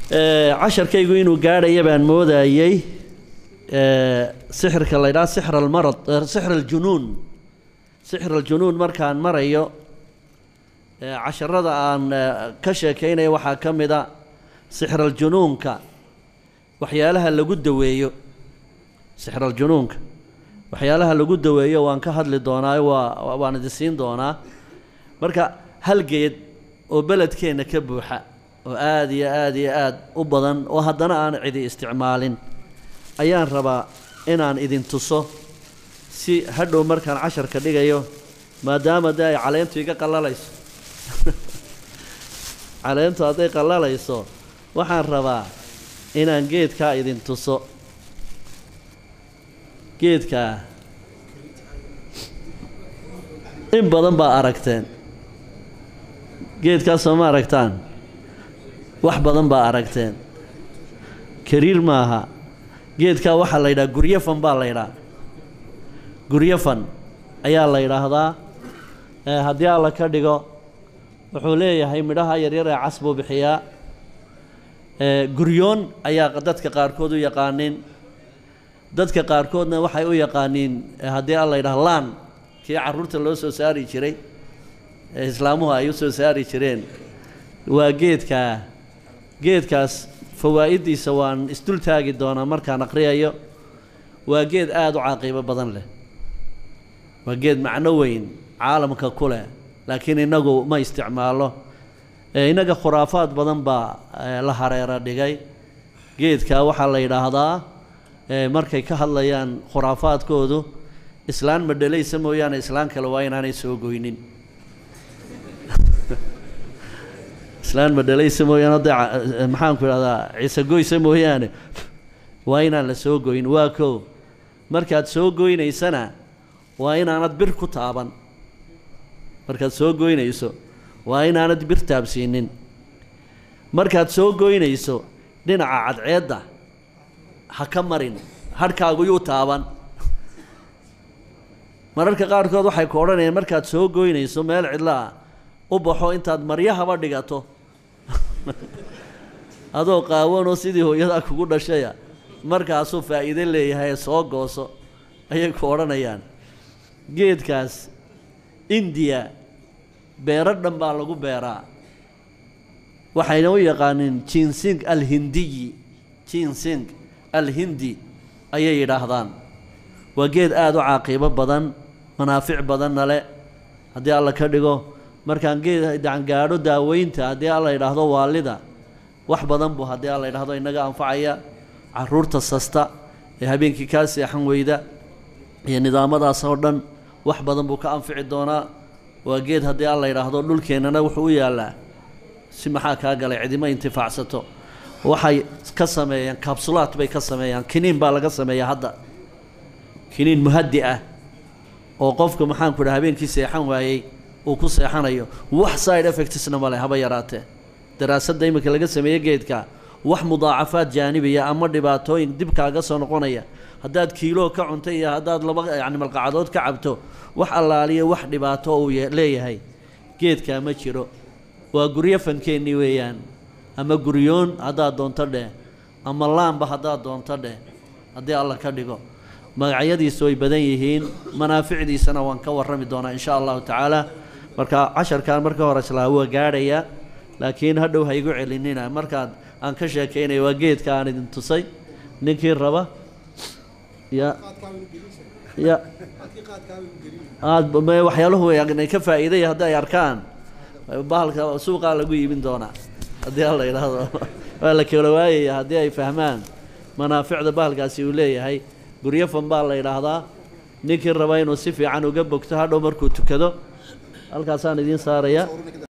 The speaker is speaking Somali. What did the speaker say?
casharkaygu inuu gaadhaya baan moodayey sixirka la ydhaha sixr almarad sixr aljunuun sixr aljunuun markaan marayo casharada aan ka sheekaynayo waxaa ka mid a sixr aljunuunka waxyaalaha lagu daweeyo sixr aljunuunka waxyaalaha lagu daweeyo waan ka hadli doonaa waa waan idin siin doonaa marka hal geed oo beledkeenna ka buuxa oo aada iyo aada iyo aada u badan oo haddana aan cidi isticmaalin ayaan rabaa inaan idin tuso si hadhow markaan casharka dhigayo maadaama dee ay caleentu iga qallalayso caleentu hadday qallalayso waxaan rabaa inaan geedkaa idin tuso geedkaa in badan baa aragteen geedkaas soo ma aragtaan wax badan baa aragteen kariir maaha geedkaa waxaa la yidhaha guryafan baa la ydhaha guryafan ayaa la yidhaahdaa haddii alla ka dhigo wuxuu leeyahay midhaha yaryar ee cas buu bixiyaa guryoon ayaa dadka qaarkood u yaqaaniin dadka qaarkoodna waxay u yaqaaniin haddii alla yidhaha laan kii carruurta loo soo saari jiray ee islaamuhu ay u soo saari jireen waa geedkaa geedkaas fawaa'iddiisa waan isdul taagi doonaa markaan aqriyayo waa geed aada u caaqiibo badan leh waa geed macno weyn caalamka ku leh laakiin innagu ma isticmaalo innaga khuraafaad badan baa la hareero dhigay geedkaa waxaa la yidhaahdaa markay ka hadlayaan khuraafaadkoodu islaan madhalaysa mooyaane islaan kale waa inaanay soo goynin islaan madhalaysa mooyaane hadda maxaanku idhahdaa ciise goysa mooyaane waa inaan la soo goyn waa kow markaad soo goynaysana waa inaanad bir ku taaban markaad soo goynayso waa inaanad bir taabsiinin markaad soo goynayso dhinaca cadceedda ha ka marin hadhkaagu yuu taaban mararka qaarkood waxay ku odhanayaan markaad soo goynayso meel cidlo ah u baxo intaad maryahaba dhigato adoo qaawanoo sidii hooyadaa kugu dhashaya markaasuu faa'iide leeyahay soo gooso ayay ku odhanayaan geedkaas indiya beero dhan baa lagu beeraa waxayna u yaqaaniin jinsing alhindiyi jinsing alhindi ayay yidhaahdaan waa geed aada u caaqiibo badan manaafic badanna le haddii alla ka dhigo markaan geed gaadho daaweynta haddii alla yidhaahdo waalida wax badan buu haddii alla yidhaahdo inaga anfacaya caruurta sasta ee habeenkii kaa seexan weyda iyo nidaamadaas oo dhan wax badan buu ka anfici doonaa waa geed haddii alla yidhaahdo dhulkeennana wuxuu u yaallaa si maxaa kaa galay cidima intifaacsato waxay ka sameeyaan kabsulaad bay ka sameeyaan kiniin baa laga sameeyaa hadda kiniin muhadi ah oo qofka maxaanku dhaha habeenkii seexan waayey uu ku seexanayo wax side effectsna male haba yaraatee daraasadda iminka laga sameeye geedka wax mudaacafaad jaanibiya ama dhibaatooyin dib kaaga soo noqonaya haddaad kiiloo ka cunto iyo haddaad laba yacni malqacadood ka cabto wax allaaliya wax dhibaato uu leeyahay geedkaa ma jiro waa guryo fankeennii weeyaan ama guryoon haddaad doonto dheh ama laamba haddaad doonto dheh haddii alla ka dhigo magacyadiisu way badan yihiin manaaficdiisana waan ka warrami doonaa insha allahu tacaala marka casharkan marka hore islaa waa gaadhaya laakiin hadhow ha igu celinina markaad aan ka sheekaynayo waa geedka aan idin tusay ninkii raba ya ya aad waxyaaluhu ay ka faa'iidaya haddii ay arkaan bahalka suuqaa lagu iibin doonaa haddii alla yidhaahdo waa la kala waayaya haddii ay fahmaan manaaficda bahalkaasi uu leeyahay guryafan baa la yidhaahdaa ninkii raba inuu si fiican uga bogto hadhow markuu tukado halkaasaan idiin saaraya